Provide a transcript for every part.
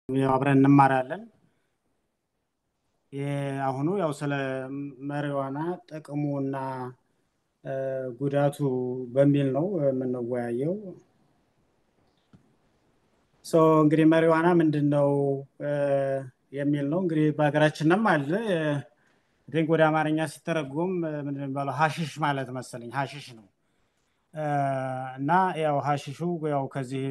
አብረን እንማራለን። አሁኑ ያው ስለ መሪዋና ጥቅሙ እና ጉዳቱ በሚል ነው የምንወያየው። እንግዲህ መሪዋና ምንድን ነው የሚል ነው። እንግዲህ በሀገራችንም አለ ቲንክ ወደ አማርኛ ሲተረጎም ምንድን የሚባለው ሀሽሽ ማለት መሰለኝ ሀሽሽ ነው እና ያው ሀሽሹ ያው ከዚህ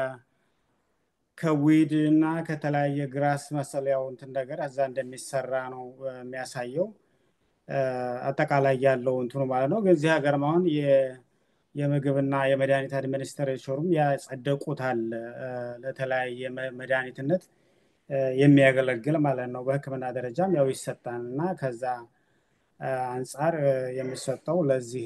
ከዊድ እና ከተለያየ ግራስ መሰል ያው እንትን ነገር እዛ እንደሚሰራ ነው የሚያሳየው አጠቃላይ ያለው እንትኑ ማለት ነው። ግን እዚህ ሀገር አሁን የምግብና የመድኃኒት አድሚኒስትሬሽኑም ያጸደቁታል ለተለያየ መድኃኒትነት የሚያገለግል ማለት ነው። በሕክምና ደረጃም ያው ይሰጣል እና ከዛ አንጻር የሚሰጠው ለዚህ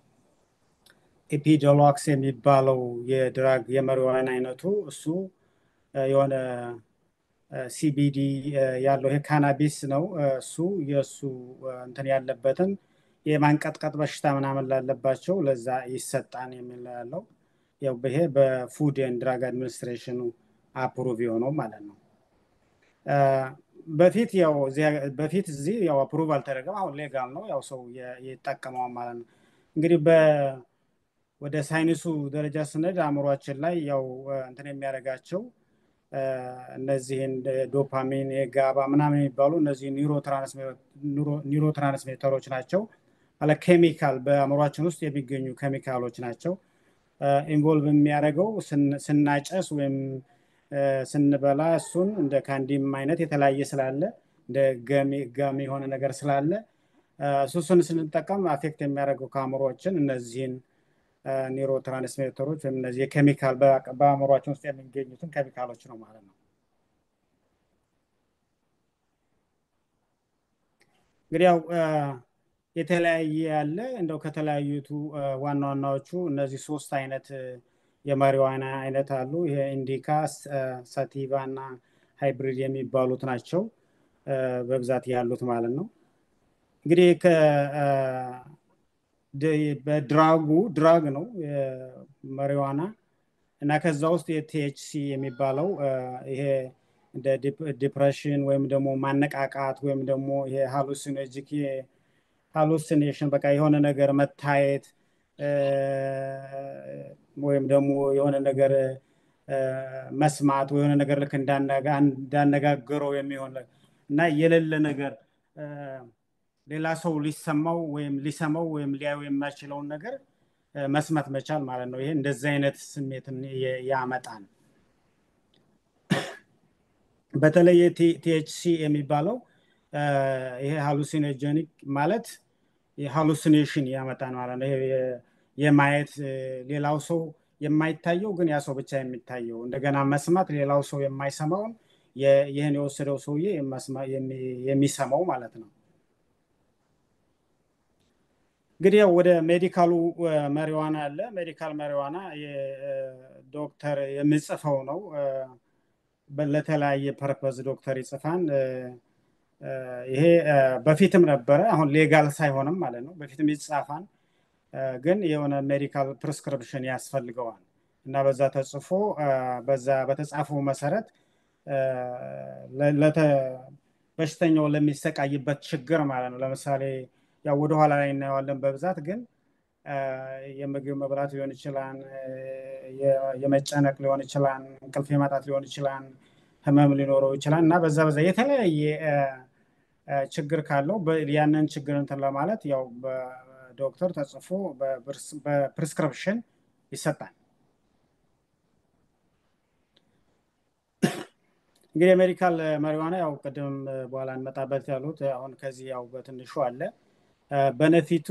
ኤፒዶሎክስ የሚባለው የድራግ የመሪዋን አይነቱ እሱ የሆነ ሲቢዲ ያለው ይሄ ካናቢስ ነው። እሱ የእሱ እንትን ያለበትን የማንቀጥቀጥ በሽታ ምናምን ላለባቸው ለዛ ይሰጣን የሚል ያለው ያው ይሄ በፉድ ኤንድ ድራግ አድሚኒስትሬሽኑ አፕሩቭ የሆነው ማለት ነው። በፊት ያው በፊት እዚህ ያው አፕሩቭ አልተደረገም። አሁን ሌጋል ነው ያው ሰው ይጠቀመዋል ማለት ነው። እንግዲህ ወደ ሳይንሱ ደረጃ ስነድ አእምሯችን ላይ ያው እንትን የሚያደርጋቸው እነዚህን ዶፓሚን የጋባ ምናምን የሚባሉ እነዚህ ኒውሮ ትራንስሜተሮች ናቸው። አለ ኬሚካል በአእምሯችን ውስጥ የሚገኙ ኬሚካሎች ናቸው። ኢንቮልቭ የሚያደርገው ስናጨስ ወይም ስንበላ እሱን እንደ ካንዲም አይነት የተለያየ ስላለ እንደ ጋሚ የሆነ ነገር ስላለ እሱን ስንጠቀም አፌክት የሚያደርገው ከአእምሯችን እነዚህን ኒውሮ ትራንስሜተሮች ወይም እነዚህ የኬሚካል በአእምሯችን ውስጥ የሚገኙትን ኬሚካሎች ነው ማለት ነው። እንግዲህ ያው የተለያየ ያለ እንደው ከተለያዩቱ ዋና ዋናዎቹ እነዚህ ሶስት አይነት የማሪዋና አይነት አሉ። ይሄ ኢንዲካ፣ ሳቲቫ እና ሃይብሪድ የሚባሉት ናቸው በብዛት ያሉት ማለት ነው። እንግዲህ በድራጉ ድራግ ነው መሪዋና እና ከዛ ውስጥ የቲኤችሲ የሚባለው ይሄ እንደ ዲፕሬሽን ወይም ደግሞ ማነቃቃት ወይም ደግሞ ይሄ ሃሉሲኖጂክ ሃሉሲኔሽን በቃ የሆነ ነገር መታየት ወይም ደግሞ የሆነ ነገር መስማት የሆነ ነገር ልክ እንዳነጋገረው የሚሆን እና የሌለ ነገር ሌላ ሰው ሊሰማው ወይም ሊሰማው ወይም ሊያዩ የማይችለውን ነገር መስማት መቻል ማለት ነው። ይሄ እንደዚህ አይነት ስሜትን ያመጣል። በተለይ ቲኤችሲ የሚባለው ይሄ ሃሉሲኖጀኒክ ማለት ሃሉሲኔሽን ያመጣል ማለት ነው። የማየት ሌላው ሰው የማይታየው ግን ያ ሰው ብቻ የሚታየው እንደገና መስማት ሌላው ሰው የማይሰማውን ይህን የወሰደው ሰውዬ የሚሰማው ማለት ነው። እንግዲህ ወደ ሜዲካሉ መሪዋና አለ። ሜዲካል መሪዋና ዶክተር የሚጽፈው ነው። ለተለያየ ፐርፐዝ ዶክተር ይጽፋን። ይሄ በፊትም ነበረ፣ አሁን ሌጋል ሳይሆንም ማለት ነው። በፊትም ይጻፋን፣ ግን የሆነ ሜዲካል ፕሪስክሪፕሽን ያስፈልገዋል እና በዛ ተጽፎ በዛ በተጻፈው መሰረት በሽተኛው ለሚሰቃይበት ችግር ማለት ነው። ለምሳሌ ያው ወደኋላ ላይ እናየዋለን በብዛት ግን የምግብ መብላት ሊሆን ይችላል፣ የመጨነቅ ሊሆን ይችላል፣ እንቅልፍ የማጣት ሊሆን ይችላል፣ ህመም ሊኖረው ይችላል እና በዛ በዛ የተለያየ ችግር ካለው ያንን ችግር እንትን ለማለት ያው በዶክተር ተጽፎ በፕሪስክሪፕሽን ይሰጣል። እንግዲህ የሜዲካል መሪዋና ያው ቅድም በኋላ እንመጣበት ያሉት አሁን ከዚህ ያው በትንሹ አለ በነፊቱ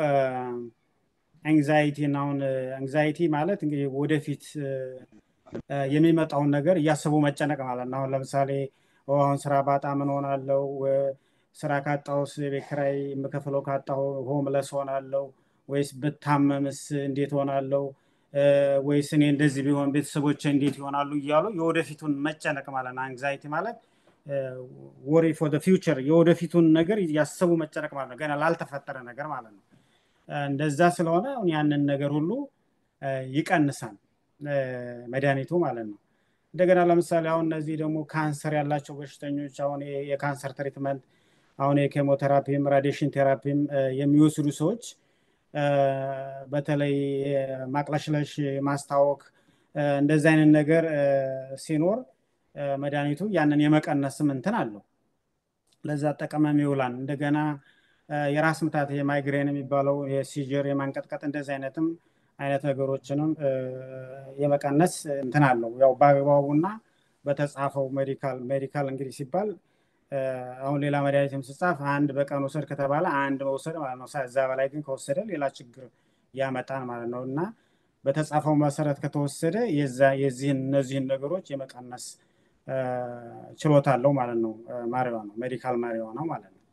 አንግዛይቲ አሁን አንግዛይቲ ማለት እንግዲህ ወደፊት የሚመጣውን ነገር እያሰቡ መጨነቅ ማለት ነው። አሁን ለምሳሌ አሁን ስራ ባጣ ምን ሆናለው፣ ስራ ካጣሁስ የቤት ኪራይ የምከፍለው ካጣሁ ሆምለስ ሆናለው፣ ወይስ ብታመምስ እንዴት ሆናለው፣ ወይስ እኔ እንደዚህ ቢሆን ቤተሰቦች እንዴት ይሆናሉ እያሉ የወደፊቱን መጨነቅ ማለት ነው። አንግዛይቲ ማለት ወሪ ፎር ፊውቸር የወደፊቱን ነገር ያሰቡ መጨነቅ ማለት ነው። ገና ላልተፈጠረ ነገር ማለት ነው። እንደዛ ስለሆነ ያንን ነገር ሁሉ ይቀንሳል መድኃኒቱ ማለት ነው። እንደገና ለምሳሌ አሁን እነዚህ ደግሞ ካንሰር ያላቸው በሽተኞች አሁን የካንሰር ትሪትመንት አሁን የኬሞቴራፒም ራዲሽን ቴራፒም የሚወስዱ ሰዎች በተለይ ማቅለሽለሽ ማስታወክ እንደዚህ አይነት ነገር ሲኖር መድኃኒቱ ያንን የመቀነስም እንትን አለው ለዛ አጠቀመም ይውላል እንደገና የራስ ምታት የማይግሬን የሚባለው የሲጀር የማንቀጥቀጥ እንደዚህ አይነትም አይነት ነገሮችንም የመቀነስ እንትን አለው ያው በአግባቡና በተጻፈው ሜዲካል ሜዲካል እንግዲህ ሲባል አሁን ሌላ መድኃኒትም ስጻፍ አንድ በቀን ውሰድ ከተባለ አንድ መውሰድ ማለት ነው እዛ በላይ ግን ከወሰደ ሌላ ችግር ያመጣል ማለት ነው እና በተጻፈው መሰረት ከተወሰደ የዚህን እነዚህን ነገሮች የመቀነስ ችሎታ አለው ማለት ነው ማሪዋ ነው ሜዲካል ማሪዋ ነው ማለት ነው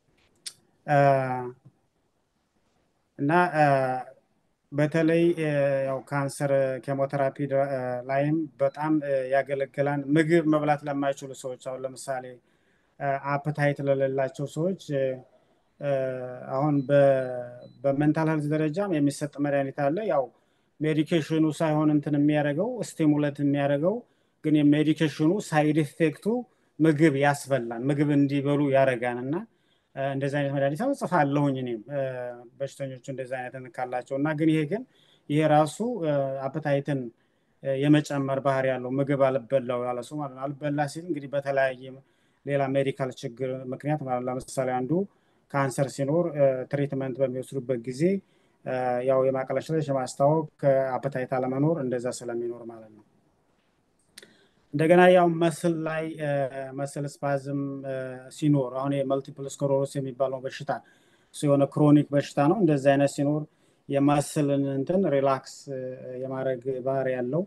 እና በተለይ ያው ካንሰር ኬሞቴራፒ ላይም በጣም ያገለግላል ምግብ መብላት ለማይችሉ ሰዎች አሁን ለምሳሌ አፕታይት ለሌላቸው ሰዎች አሁን በሜንታል ሄልዝ ደረጃም የሚሰጥ መድኃኒት አለ ያው ሜዲኬሽኑ ሳይሆን እንትን የሚያደርገው ስቲሙለት የሚያደርገው ግን የሜዲኬሽኑ ሳይድ ኢፌክቱ ምግብ ያስበላል ምግብ እንዲበሉ ያደርጋል እና እንደዚህ አይነት መድኃኒት ጽፋለሁኝ እኔም በሽተኞቹ እንደዚህ አይነት ካላቸው እና ግን ይሄ ግን ይሄ ራሱ አፕታይትን የመጨመር ባህር ያለው ምግብ አልበላው ያለ ሰው ማለት ነው አልበላ ሲል እንግዲህ በተለያየ ሌላ ሜዲካል ችግር ምክንያት ማለት ለምሳሌ አንዱ ካንሰር ሲኖር ትሪትመንት በሚወስዱበት ጊዜ ያው የማቀለሽለሽ የማስታወቅ አፕታይት አለመኖር እንደዛ ስለሚኖር ማለት ነው እንደገና ያው መስል ላይ መስል ስፓዝም ሲኖር አሁን የመልቲፕል ስክሮሮስ የሚባለው በሽታ የሆነ ክሮኒክ በሽታ ነው እንደዚህ አይነት ሲኖር የማስልን እንትን ሪላክስ የማድረግ ባህር ያለው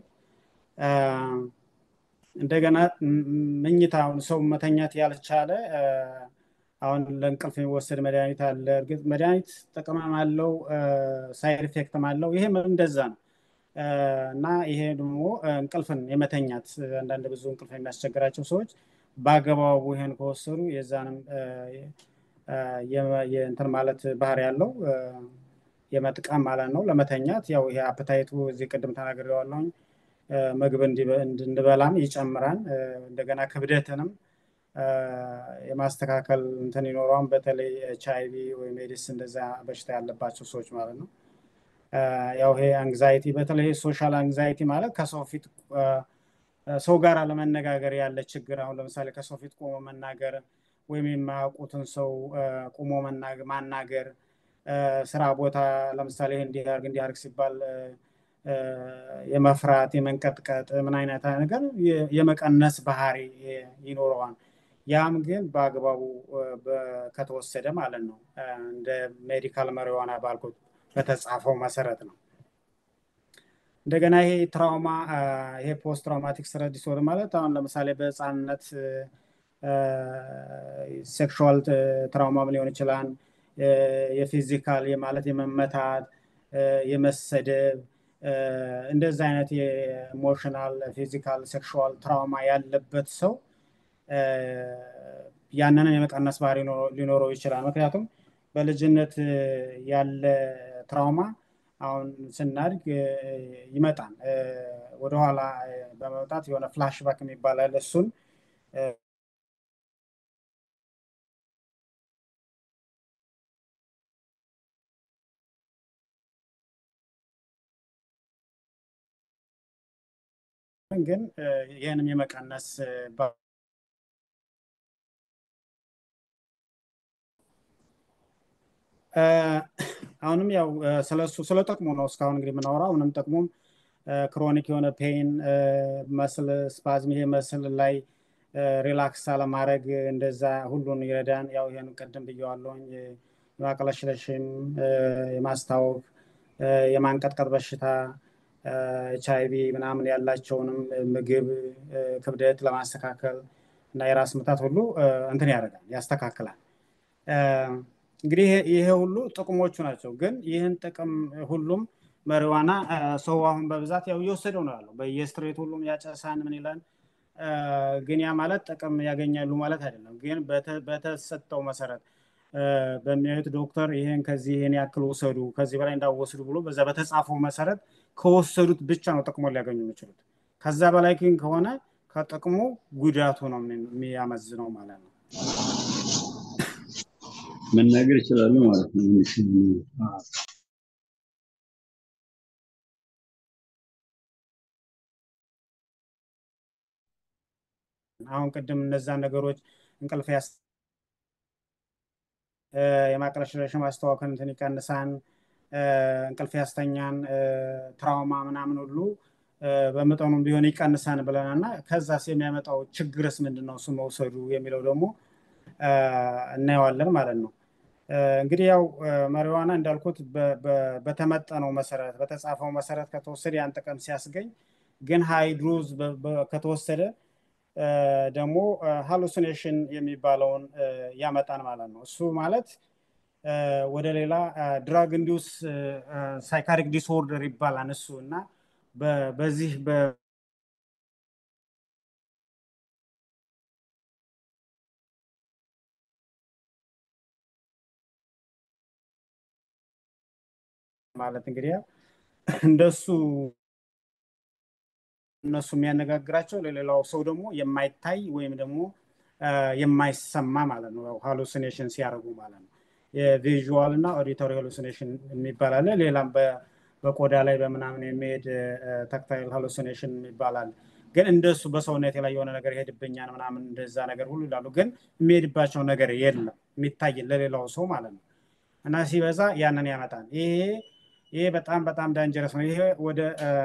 እንደገና መኝታውን ሰው መተኛት ያልቻለ አሁን ለእንቅልፍ የሚወሰድ መድኃኒት አለ እርግጥ መድኃኒት ጥቅምም አለው ሳይድ ኢፌክትም አለው ይሄም እንደዛ ነው እና ይሄ ደግሞ እንቅልፍን የመተኛት አንዳንድ ብዙ እንቅልፍ የሚያስቸግራቸው ሰዎች በአገባቡ ይሄን ከወሰዱ የዛንም የእንትን ማለት ባህር ያለው የመጥቀም ማለት ነው ለመተኛት ያው ይሄ አፕታይቱ እዚህ ቅድም ተናግሬዋለሁኝ ምግብ እንድንበላም ይጨምራል እንደገና ክብደትንም የማስተካከል እንትን ይኖረዋን በተለይ ኤች አይቪ ወይም ኤዲስ እንደዛ በሽታ ያለባቸው ሰዎች ማለት ነው ያው ይሄ አንግዛይቲ በተለይ ሶሻል አንግዛይቲ ማለት ከሰው ፊት ሰው ጋር ለመነጋገር ያለ ችግር አሁን ለምሳሌ ከሰው ፊት ቆሞ መናገር ወይም የማያውቁትን ሰው ቁሞ ማናገር ስራ ቦታ ለምሳሌ እንዲያርግ እንዲያርግ ሲባል የመፍራት የመንቀጥቀጥ ምን አይነት ነገር የመቀነስ ባህሪ ይኖረዋል ያም ግን በአግባቡ ከተወሰደ ማለት ነው እንደ ሜዲካል መሪዋና ባልኩት በተጻፈው መሰረት ነው እንደገና ይሄ ትራውማ ይሄ ፖስት ትራውማቲክ ስትረስ ዲስኦርደር ማለት አሁን ለምሳሌ በህፃንነት ሴክሹዋል ትራውማም ሊሆን ይችላል የፊዚካል ማለት የመመታት የመሰደብ እንደዚህ አይነት የኢሞሽናል ፊዚካል ሴክሹዋል ትራውማ ያለበት ሰው ያንንን የመቀነስ ባህሪ ሊኖረው ይችላል ምክንያቱም በልጅነት ያለ ትራውማ አሁን ስናድግ ይመጣል ወደኋላ በመውጣት የሆነ ፍላሽባክ የሚባላል እሱን ግን ይህንም የመቀነስ አሁንም ያው ስለሱ ስለ ጥቅሙ ነው እስካሁን እንግዲህ የምናወራው አሁንም ጥቅሙም ክሮኒክ የሆነ ፔን መስል ስፓዝም ይሄ መስል ላይ ሪላክስ አለማድረግ እንደዛ ሁሉን ይረዳን ያው ይህን ቅድም ብየዋለሁኝ የማቅለሽለሽም የማስታወቅ የማንቀጥቀጥ በሽታ ኤች አይቪ ምናምን ያላቸውንም ምግብ ክብደት ለማስተካከል እና የራስ ምታት ሁሉ እንትን ያደርጋል ያስተካክላል እንግዲህ ይሄ ሁሉ ጥቅሞቹ ናቸው ግን ይህን ጥቅም ሁሉም መሪዋና ሰው አሁን በብዛት ያው እየወሰደው ነው ያለው በየስትሬት ሁሉም ያጨሳን ምን ይላል ግን ያ ማለት ጥቅም ያገኛሉ ማለት አይደለም ግን በተሰጠው መሰረት በሚያዩት ዶክተር ይሄን ከዚህ ይሄን ያክል ወሰዱ ከዚህ በላይ እንዳወስዱ ብሎ በዛ በተጻፈው መሰረት ከወሰዱት ብቻ ነው ጥቅሞ ሊያገኙ የሚችሉት ከዛ በላይ ግን ከሆነ ከጥቅሙ ጉዳቱ ነው የሚያመዝነው ማለት ነው። መናገር ይችላሉ ማለት ነው። አሁን ቅድም እነዛን ነገሮች እንቅልፍ ያስ የማቅለሽለሽ ማስተዋወክን እንትን ይቀንሳን፣ እንቅልፍ ያስተኛን፣ ትራውማ ምናምን ሁሉ በመጠኑም ቢሆን ይቀንሳን ብለናል እና ከዛስ የሚያመጣው ችግርስ ምንድን ነው እሱ መውሰዱ የሚለው ደግሞ እናየዋለን ማለት ነው። እንግዲህ ያው መሪዋና እንዳልኩት በተመጠነው መሰረት በተጻፈው መሰረት ከተወሰደ ያን ጥቅም ሲያስገኝ ግን ሃይድሮዝ ከተወሰደ ደግሞ ሃሉሲኔሽን የሚባለውን ያመጣን ማለት ነው። እሱ ማለት ወደ ሌላ ድራግ ኢንዲውስ ሳይካሪክ ዲስኦርደር ይባላል እሱ እና በዚህ ማለት እንግዲህ እንደሱ እነሱ የሚያነጋግራቸው ለሌላው ሰው ደግሞ የማይታይ ወይም ደግሞ የማይሰማ ማለት ነው። ሃሉሲኔሽን ሲያደርጉ ማለት ነው። የቪዥዋል እና ኦዲቶሪ ሃሉሲኔሽን የሚባል አለ። ሌላም በቆዳ ላይ በምናምን የሚሄድ ታክታይል ሃሉሲኔሽን ይባላል። ግን እንደሱ በሰውነት ላይ የሆነ ነገር ይሄድብኛል ምናምን እንደዛ ነገር ሁሉ ይላሉ። ግን የሚሄድባቸው ነገር የለም የሚታይ ለሌላው ሰው ማለት ነው። እና ሲበዛ ያንን ያመጣል። ይሄ ይሄ በጣም በጣም ዳንጀረስ ነው። ይሄ ወደ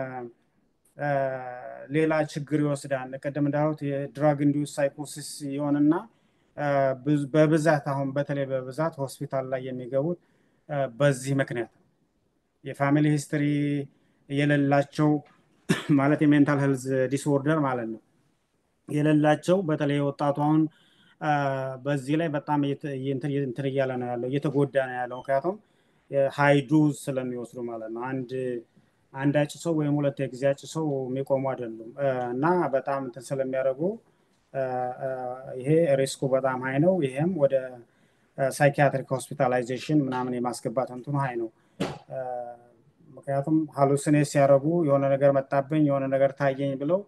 ሌላ ችግር ይወስዳል። ቅድም እንዳሉት የድራግ ኢንዲውስ ሳይኮሲስ ይሆንና በብዛት አሁን በተለይ በብዛት ሆስፒታል ላይ የሚገቡት በዚህ ምክንያት የፋሚሊ ሂስትሪ የሌላቸው ማለት የሜንታል ሄልዝ ዲስኦርደር ማለት ነው የሌላቸው በተለይ ወጣቱ አሁን በዚህ ላይ በጣም እንትን እያለ ነው ያለው እየተጎዳ ነው ያለው ምክንያቱም ሃይ ዶዝ ስለሚወስዱ ማለት ነው አንድ አንድ አጭ ሰው ወይም ሁለት የጊዜ አጭ ሰው የሚቆሙ አይደሉም እና በጣም እንትን ስለሚያደርጉ ይሄ ሪስኩ በጣም ሀይ ነው። ይሄም ወደ ሳይኪያትሪክ ሆስፒታላይዜሽን ምናምን የማስገባት እንትኑ ሀይ ነው። ምክንያቱም ሀሉሲኔት ሲያደርጉ የሆነ ነገር መጣብኝ፣ የሆነ ነገር ታየኝ ብለው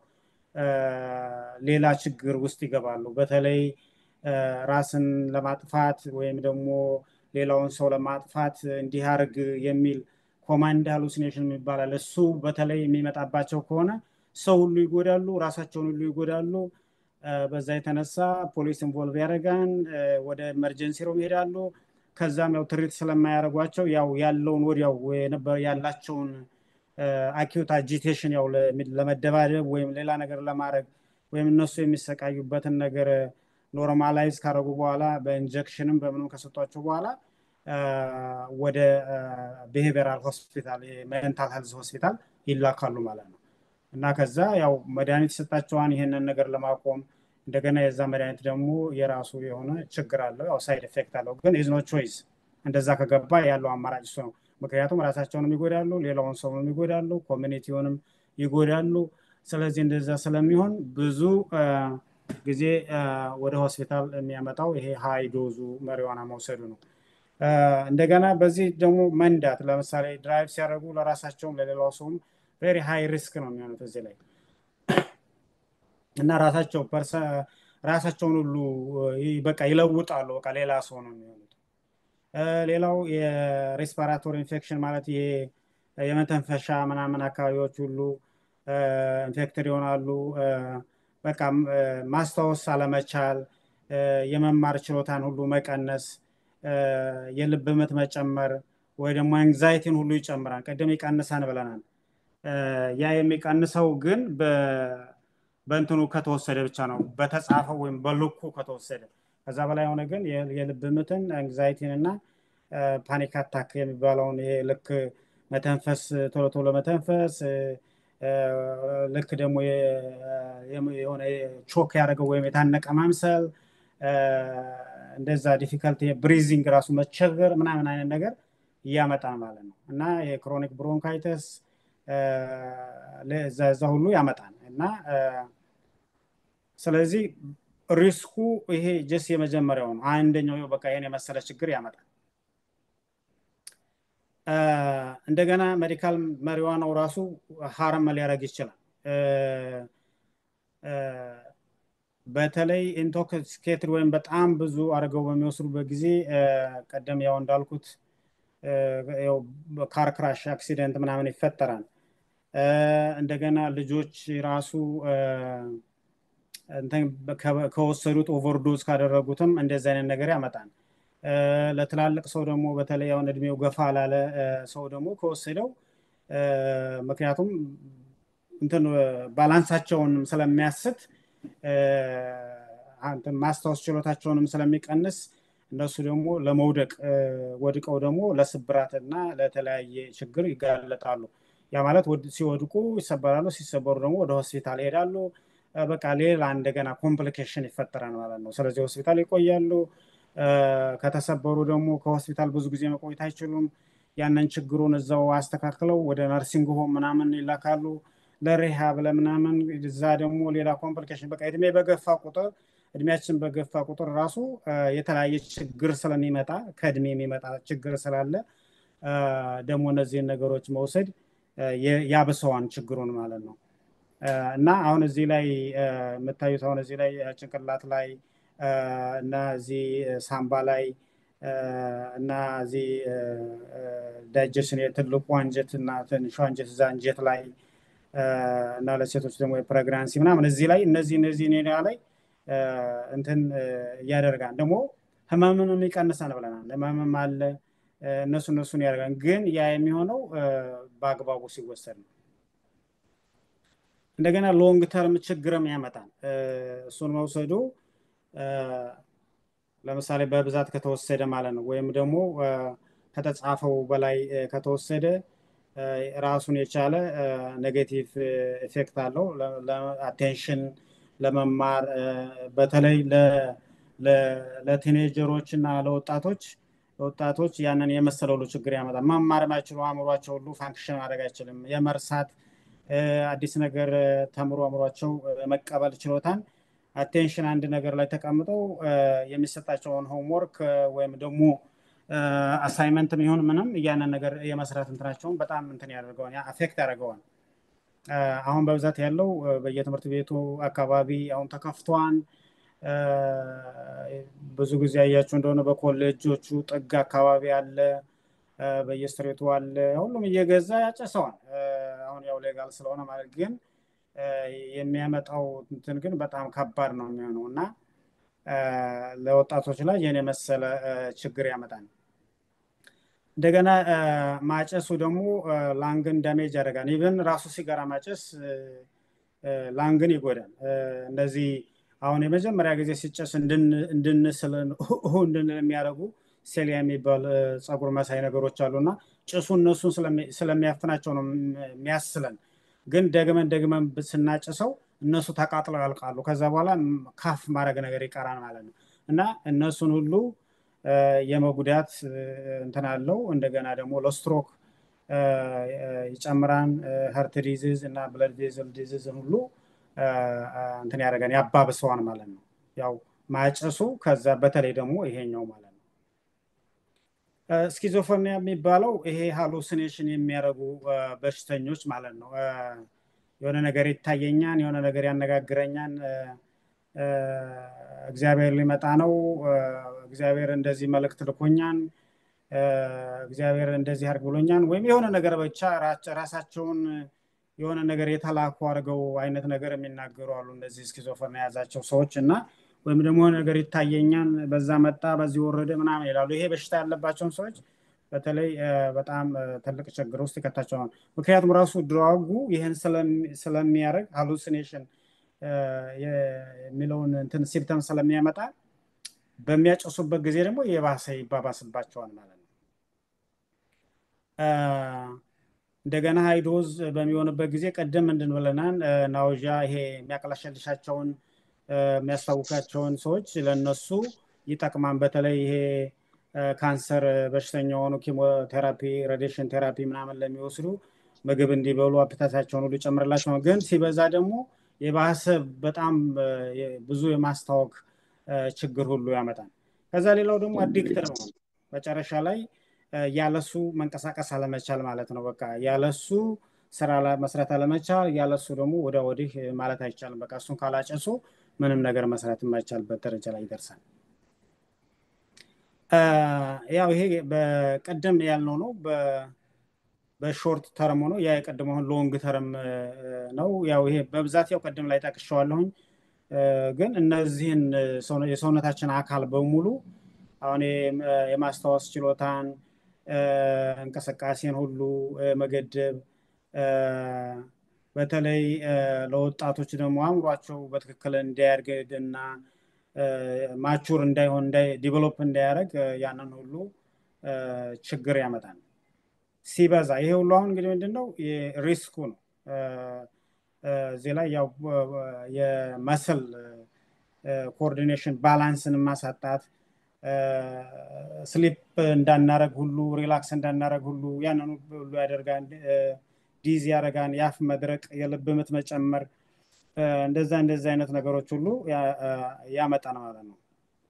ሌላ ችግር ውስጥ ይገባሉ። በተለይ ራስን ለማጥፋት ወይም ደግሞ ሌላውን ሰው ለማጥፋት እንዲህ አርግ የሚል ኮማንድ ሃሉሲኔሽን ይባላል። እሱ በተለይ የሚመጣባቸው ከሆነ ሰው ሁሉ ይጎዳሉ፣ ራሳቸውን ሁሉ ይጎዳሉ። በዛ የተነሳ ፖሊስ ኢንቮልቭ ያደርጋን፣ ወደ ኤመርጀንሲ ሮም ይሄዳሉ። ከዛም ያው ትሪት ስለማያደርጓቸው ያው ያለውን ወዲያው ያላቸውን አኪዩት አጂቴሽን ያው ለመደባደብ ወይም ሌላ ነገር ለማድረግ ወይም እነሱ የሚሰቃዩበትን ነገር ኖርማላይዝ ካደረጉ በኋላ በኢንጀክሽንም በምንም ከሰጧቸው በኋላ ወደ ብሄቨራል ሆስፒታል ሜንታል ሄልዝ ሆስፒታል ይላካሉ ማለት ነው። እና ከዛ ያው መድኃኒት ይሰጣቸዋን ይሄንን ነገር ለማቆም እንደገና የዛ መድኃኒት ደግሞ የራሱ የሆነ ችግር አለው፣ ያው ሳይድ ኤፌክት አለው። ግን ኢዝ ኖ ቾይስ እንደዛ ከገባ ያለው አማራጭ እሱ ነው። ምክንያቱም ራሳቸውንም ይጎዳሉ፣ ሌላውን ሰውንም ይጎዳሉ፣ ኮሚኒቲውንም ይጎዳሉ። ስለዚህ እንደዛ ስለሚሆን ብዙ ጊዜ ወደ ሆስፒታል የሚያመጣው ይሄ ሀይ ዶዙ መሪዋና መውሰዱ ነው። እንደገና በዚህ ደግሞ መንዳት ለምሳሌ ድራይቭ ሲያደርጉ ለራሳቸውም ለሌላው ሰውም ቬሪ ሃይ ሪስክ ነው የሚሆኑት እዚህ ላይ እና ራሳቸው ራሳቸውን ሁሉ በቃ ይለውጣሉ። በቃ ሌላ ሰው ነው የሚሆኑት። ሌላው የሬስፓራቶሪ ኢንፌክሽን ማለት ይሄ የመተንፈሻ ምናምን አካባቢዎች ሁሉ ኢንፌክትድ ይሆናሉ። በቃ ማስታወስ አለመቻል፣ የመማር ችሎታን ሁሉ መቀነስ፣ የልብ ምት መጨመር ወይ ደግሞ አንግዛይቲን ሁሉ ይጨምራል። ቅድም ይቀንሳን ብለናል። ያ የሚቀንሰው ግን በእንትኑ ከተወሰደ ብቻ ነው፣ በተጻፈው ወይም በልኩ ከተወሰደ። ከዛ በላይ የሆነ ግን የልብ ምትን አንግዛይቲን እና ፓኒክ አታክ የሚባለውን ይሄ ልክ መተንፈስ ቶሎ ቶሎ መተንፈስ ልክ ደግሞ የሆነ ቾክ ያደረገው ወይም የታነቀ ማምሰል እንደዛ ዲፊከልቲ ብሪዚንግ ራሱ መቸገር ምናምን አይነት ነገር እያመጣል ማለት ነው እና የክሮኒክ ብሮንካይተስ እዛ ሁሉ ያመጣል እና ስለዚህ ሪስኩ ይሄ ጀስ የመጀመሪያው ነው። አንደኛው በቃ ይሄን የመሰለ ችግር ያመጣል። እንደገና ሜዲካል መሪዋናው ራሱ ሀረም ሊያደርግ ይችላል። በተለይ ኢንቶክሲኬትድ ወይም በጣም ብዙ አድርገው በሚወስዱበት ጊዜ ቀደም ያው እንዳልኩት ካር ክራሽ አክሲደንት ምናምን ይፈጠራል። እንደገና ልጆች ራሱ ከወሰዱት ኦቨርዶዝ ካደረጉትም እንደዚህ አይነት ነገር ያመጣል። ለትላልቅ ሰው ደግሞ በተለይ አሁን እድሜው ገፋ ላለ ሰው ደግሞ ከወሰደው ምክንያቱም እንትን ባላንሳቸውንም ስለሚያስት ማስታወስ ችሎታቸውንም ስለሚቀንስ እነሱ ደግሞ ለመውደቅ ወድቀው ደግሞ ለስብራት እና ለተለያየ ችግር ይጋለጣሉ። ያ ማለት ሲወድቁ ይሰበራሉ፣ ሲሰበሩ ደግሞ ወደ ሆስፒታል ይሄዳሉ። በቃ ሌላ እንደገና ኮምፕሊኬሽን ይፈጠራል ማለት ነው። ስለዚህ ሆስፒታል ይቆያሉ። ከተሰበሩ ደግሞ ከሆስፒታል ብዙ ጊዜ መቆየት አይችሉም። ያንን ችግሩን እዛው አስተካክለው ወደ ነርሲንግ ሆም ምናምን ይላካሉ ለሪሃብ ለምናምን። እዛ ደግሞ ሌላ ኮምፕሊኬሽን በቃ እድሜ በገፋ ቁጥር እድሜያችን በገፋ ቁጥር ራሱ የተለያየ ችግር ስለሚመጣ ከእድሜ የሚመጣ ችግር ስላለ ደግሞ እነዚህን ነገሮች መውሰድ ያብሰዋን ችግሩን ማለት ነው። እና አሁን እዚህ ላይ የምታዩት አሁን እዚህ ላይ ጭንቅላት ላይ እና እዚህ ሳምባ ላይ እና እዚህ ዳይጀሽን የትልቁ አንጀት እና ትንሹ አንጀት እዛ አንጀት ላይ እና ለሴቶች ደግሞ የፕሬግናንሲ ምናምን እዚህ ላይ እነዚህ እነዚህ ኔዳ ላይ እንትን እያደርጋል ደግሞ ህመምንም ይቀንሳል ብለናል። ህመምም አለ እነሱ እነሱን ያደርጋል። ግን ያ የሚሆነው በአግባቡ ሲወሰድ ነው። እንደገና ሎንግ ተርም ችግርም ያመጣል። እሱን መውሰዱ ለምሳሌ በብዛት ከተወሰደ ማለት ነው። ወይም ደግሞ ከተጻፈው በላይ ከተወሰደ ራሱን የቻለ ኔጌቲቭ ኢፌክት አለው። አቴንሽን ለመማር በተለይ ለቲኔጀሮች እና ለወጣቶች ወጣቶች ያንን የመሰለ ሁሉ ችግር ያመጣል። መማር የማይችሉ አእምሯቸው ሁሉ ፋንክሽን ማድረግ አይችልም። የመርሳት አዲስ ነገር ተምሮ አእምሯቸው መቀበል ችሎታን አቴንሽን አንድ ነገር ላይ ተቀምጠው የሚሰጣቸውን ሆምወርክ ወይም ደግሞ አሳይመንት የሚሆን ምንም እያንን ነገር የመስራት እንትናቸውን በጣም እንትን ያደርገዋል፣ አፌክት ያደርገዋል። አሁን በብዛት ያለው በየትምህርት ቤቱ አካባቢ አሁን ተከፍቷን ብዙ ጊዜ ያያችሁ እንደሆነ በኮሌጆቹ ጥግ አካባቢ አለ፣ በየስትሬቱ አለ። ሁሉም እየገዛ ያጨሰዋል። አሁን ያው ሌጋል ስለሆነ ማለት ግን የሚያመጣው እንትን ግን በጣም ከባድ ነው የሚሆነው እና ለወጣቶች ላይ ይህን የመሰለ ችግር ያመጣል። እንደገና ማጨሱ ደግሞ ላንግን ዳሜጅ ያደርጋል። ኢቨን ራሱ ሲጋራ ማጨስ ላንግን ይጎዳል። እንደዚህ አሁን የመጀመሪያ ጊዜ ሲጨስ እንድንስል እንድንል የሚያደርጉ ሴሊያ የሚባል ፀጉር መሳይ ነገሮች አሉ እና ጭሱ እነሱን ስለሚያፍናቸው ነው የሚያስለን። ግን ደግመን ደግመን ስናጭሰው እነሱ ተቃጥለው ያልቃሉ። ከዛ በኋላ ካፍ ማድረግ ነገር ይቀራል ማለት ነው እና እነሱን ሁሉ የመጉዳት እንትን አለው። እንደገና ደግሞ ለስትሮክ ይጨምራን፣ ሀርት ዲዚዝ እና ብለድ ቬዝል ዲዚዝን ሁሉ እንትን ያደርጋን ያባብሰዋን ማለት ነው። ያው ማጨሱ ከዛ በተለይ ደግሞ ይሄኛው ማለት ነው። ስኪዞፍሬኒያ የሚባለው ይሄ ሃሉሲኔሽን የሚያደርጉ በሽተኞች ማለት ነው። የሆነ ነገር ይታየኛን፣ የሆነ ነገር ያነጋግረኛን፣ እግዚአብሔር ሊመጣ ነው፣ እግዚአብሔር እንደዚህ መልእክት ልኮኛን፣ እግዚአብሔር እንደዚህ አድርግ ብሎኛን፣ ወይም የሆነ ነገር ብቻ ራሳቸውን የሆነ ነገር የተላኩ አድርገው አይነት ነገር የሚናገሩ አሉ። እነዚህ ስኪዞፍሬኒያ የያዛቸው ሰዎች እና ወይም ደግሞ ነገር ይታየኛል፣ በዛ መጣ፣ በዚህ ወረደ ምናምን ይላሉ። ይሄ በሽታ ያለባቸውን ሰዎች በተለይ በጣም ትልቅ ችግር ውስጥ ይከታቸዋል። ምክንያቱም ራሱ ድራጉ ይህን ስለሚያደርግ ሃሉሲኔሽን የሚለውን እንትን ሲምተም ስለሚያመጣ በሚያጨሱበት ጊዜ ደግሞ የባሰ ይባባስባቸዋል ማለት ነው። እንደገና ሃይዶዝ በሚሆንበት ጊዜ ቀደም ምንድን ብለናል? ናውዣ ይሄ የሚያቅለሸልሻቸውን የሚያስታውካቸውን ሰዎች ለነሱ ይጠቅማል። በተለይ ይሄ ካንሰር በሽተኛ የሆኑ ኪሞቴራፒ፣ ሬዲሽን ቴራፒ ምናምን ለሚወስዱ ምግብ እንዲበሉ አፕታታቸውን ሁሉ ይጨምርላቸው። ግን ሲበዛ ደግሞ የባሰ በጣም ብዙ የማስታወክ ችግር ሁሉ ያመጣል። ከዛ ሌላው ደግሞ አዲክት ነው። መጨረሻ ላይ ያለሱ መንቀሳቀስ አለመቻል ማለት ነው። በቃ ያለሱ ስራ መስራት አለመቻል ያለሱ ደግሞ ወደ ወዲህ ማለት አይቻልም። በቃ እሱን ካላጨሱ ምንም ነገር መስራት የማይቻልበት ደረጃ ላይ ይደርሳል። ያው ይሄ በቀደም ያልነው ነው። በሾርት ተርም ሆኖ ያ የቀደመውን ሎንግ ተርም ነው። ያው ይሄ በብዛት ያው ቀደም ላይ ጠቅሼዋለሁኝ። ግን እነዚህን የሰውነታችን አካል በሙሉ አሁን የማስታወስ ችሎታን፣ እንቅስቃሴን ሁሉ መገደብ በተለይ ለወጣቶች ደግሞ አእምሯቸው በትክክል እንዳያድግ እና ማቹር እንዳይሆን ዲቨሎፕ እንዳያደርግ ያንን ሁሉ ችግር ያመጣል። ሲበዛ ይሄ ሁሉ አሁን እንግዲህ ምንድነው ሪስኩ ነው። እዚህ ላይ ያው የመስል ኮኦርዲኔሽን ባላንስን ማሳጣት ስሊፕ እንዳናረግ ሁሉ ሪላክስ እንዳናረግ ሁሉ ያንን ሁሉ ያደርጋል። ዲዝ ያደርጋን፣ የአፍ መድረቅ፣ የልብ ምት መጨመር እንደዛ እንደዛ አይነት ነገሮች ሁሉ ያመጣል ማለት ነው።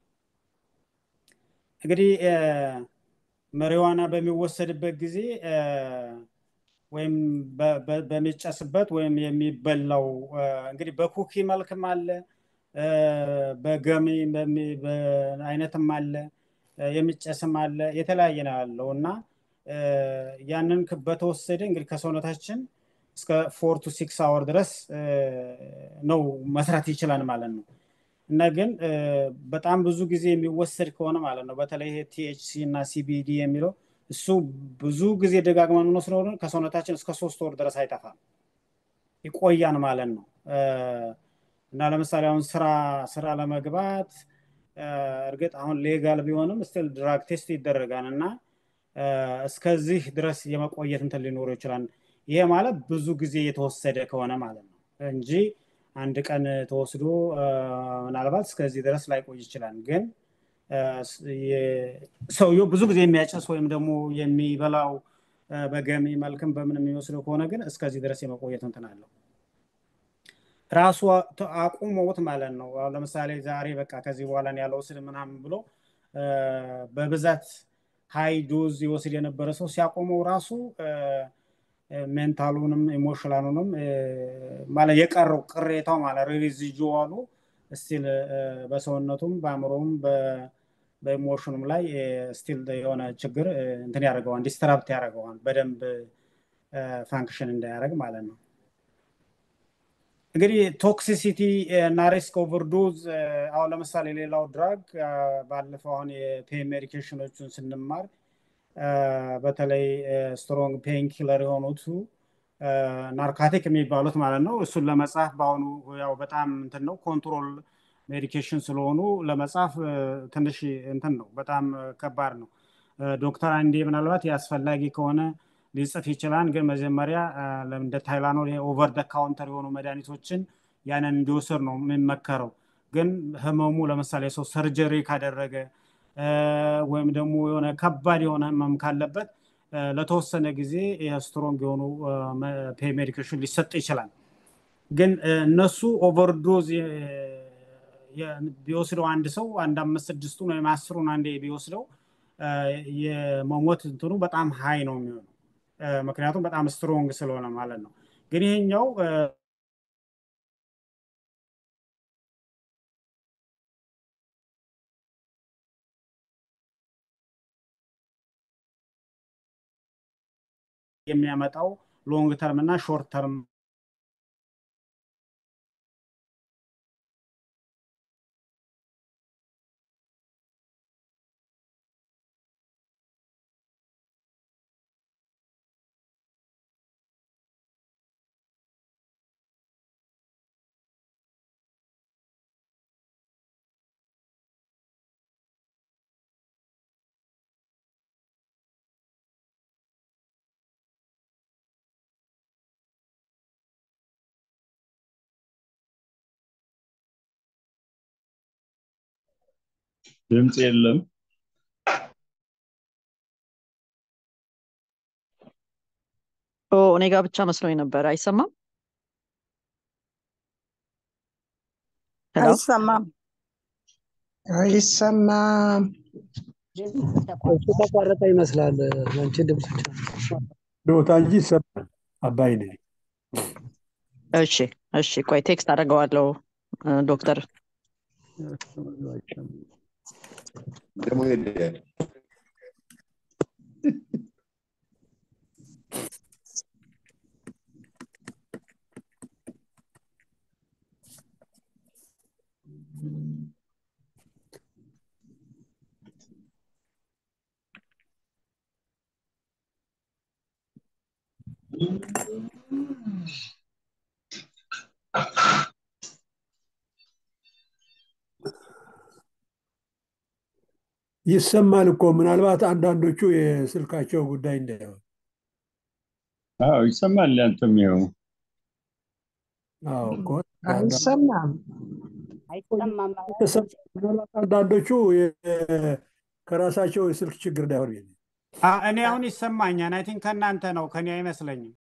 እንግዲህ መሪዋና በሚወሰድበት ጊዜ ወይም በሚጨስበት ወይም የሚበላው እንግዲህ በኩኪ መልክም አለ፣ በገሚ አይነትም አለ፣ የሚጨስም አለ፣ የተለያየ ነው ያለው እና ያንን በተወሰደ እንግዲህ ከሰውነታችን እስከ ፎር ቱ ሲክስ አወር ድረስ ነው መስራት ይችላል ማለት ነው። እና ግን በጣም ብዙ ጊዜ የሚወሰድ ከሆነ ማለት ነው በተለይ ቲኤችሲ እና ሲቢዲ የሚለው እሱ ብዙ ጊዜ ደጋግመን የምንወስደው ከሰውነታችን እስከ ሶስት ወር ድረስ አይጠፋም ይቆያን ማለት ነው። እና ለምሳሌ አሁን ስራ ስራ ለመግባት እርግጥ አሁን ሌጋል ቢሆንም ስቲል ድራግ ቴስት ይደረጋል እና እስከዚህ ድረስ የመቆየት እንትን ሊኖረው ይችላል። ይሄ ማለት ብዙ ጊዜ የተወሰደ ከሆነ ማለት ነው እንጂ አንድ ቀን ተወስዶ ምናልባት እስከዚህ ድረስ ላይቆይ ይችላል። ግን ሰውየው ብዙ ጊዜ የሚያጨስ ወይም ደግሞ የሚበላው በገሚ መልክም በምን የሚወስደው ከሆነ ግን እስከዚህ ድረስ የመቆየት እንትን አለው። ራሱ አቁመውት ማለት ነው። አሁን ለምሳሌ ዛሬ በቃ ከዚህ በኋላ ያለው ስል ምናምን ብሎ በብዛት ሃይ ዶዝ ይወስድ የነበረ ሰው ሲያቆመው ራሱ ሜንታሉንም ኢሞሽናሉንም ማለት የቀረው ቅሬታው ማለት ሪዚጁዋሉ ስቲል በሰውነቱም በአእምሮም በኢሞሽኑም ላይ ስቲል የሆነ ችግር እንትን ያደርገዋል፣ ዲስትራፕት ያደርገዋል በደንብ ፋንክሽን እንዳያደርግ ማለት ነው። እንግዲህ ቶክሲሲቲ እና ሪስክ ኦቨርዶዝ አሁን ለምሳሌ ሌላው ድራግ ባለፈው አሁን የፔን ሜዲኬሽኖቹን ስንማር በተለይ ስትሮንግ ፔን ኪለር የሆኑቱ ናርካቲክ የሚባሉት ማለት ነው። እሱን ለመጻፍ በአሁኑ ያው በጣም እንትን ነው ኮንትሮል ሜዲኬሽን ስለሆኑ ለመጻፍ ትንሽ እንትን ነው፣ በጣም ከባድ ነው። ዶክተር አንዴ ምናልባት ያስፈላጊ ከሆነ ሊጽፍ ይችላል። ግን መጀመሪያ እንደ ታይላኖል ኦቨር ደ ካውንተር የሆኑ መድኃኒቶችን ያንን እንዲወስድ ነው የሚመከረው። ግን ህመሙ ለምሳሌ ሰው ሰርጀሪ ካደረገ ወይም ደግሞ የሆነ ከባድ የሆነ ህመም ካለበት ለተወሰነ ጊዜ ስትሮንግ የሆኑ ፔን ሜዲኬሽን ሊሰጥ ይችላል። ግን እነሱ ኦቨርዶዝ ቢወስደው አንድ ሰው አንድ አምስት ስድስቱን ወይም አስሩን አንዴ ቢወስደው የመሞት እንትኑ በጣም ሀይ ነው የሚሆነው። ምክንያቱም በጣም ስትሮንግ ስለሆነ ማለት ነው። ግን ይሄኛው የሚያመጣው ሎንግ ተርም እና ሾርት ተርም ድምፅ የለም። እኔ ጋር ብቻ መስሎኝ ነበር። አይሰማም? ሄሎ አይሰማም አይሰማም። እሱ ተቋረጠ ይመስላል። አንቺ ድምፅ ዶታ እንጂ ይሰማል። አባይ ነኝ። እሺ እሺ ቆይ ቴክስት አደርገዋለሁ እ፣ ዶክተር ደግሞ ሄደ ይሰማል እኮ ምናልባት አንዳንዶቹ የስልካቸው ጉዳይ እንዳይሆን አዎ ይሰማል። ያንተም ይኸው አዎ እኮ አይሰማም። አይሰማም። ምናልባት አንዳንዶቹ የ- ከራሳቸው የስልክ ችግር እንዳይሆን ብዬ ነው። አ- እኔ አሁን ይሰማኛል። አይ ቲንክ ከእናንተ ነው ከኔ አይመስለኝም።